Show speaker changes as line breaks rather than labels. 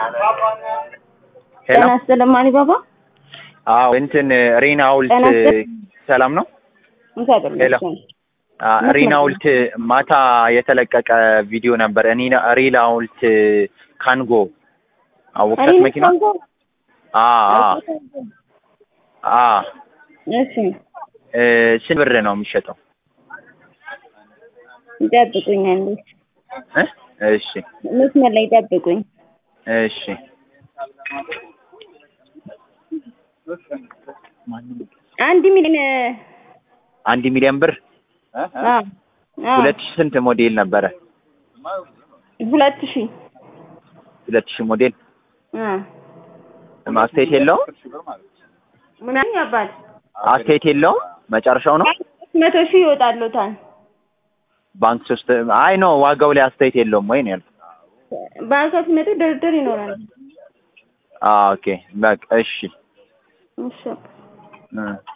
ሄሎ
ጤና ይስጥልኝ አሊባባ።
አዎ እንትን ሪና ሐውልት
ጤና ይስጥልኝ።
ሰላም ነው?
እንኳን አደረሰን።
ሄሎ አ፣
መስመር
ሪና
ላይ
ሐውልት ማታ የተለቀቀ ቪዲዮ ነበር። እኔ ሪና ሐውልት ካንጎ አወቅሻት
እኔ
መኪና?
ኮንጎ
አ አ አ
እሺ፣
እ፣ ስንት ብር ነው የሚሸጠው?
ይጠብቁኝ አንዴ።
እ? እሺ
መስመር ላይ ይጠብቁኝ።
እሺ
አንድ ሚሊዮን
አንድ ሚሊዮን ብር
አ አ
ሁለት ሺህ ስንት ሞዴል ነበረ?
ሁለት ሺህ
ሁለት ሺህ ሞዴል
አ
አስተያየት የለውም?
ምን አለኝ አባት
አስተያየት የለውም? መጨረሻው ነው
መቶ ሺህ ይወጣሉታል።
ባንክ ሶስት አይ ነው ዋጋው ላይ አስተያየት የለውም ወይ ነው ያልኩት።
ባንክ ሲመጡ ድርድር ይኖራል።
አ ኦኬ በቃ እሺ
እሺ
እ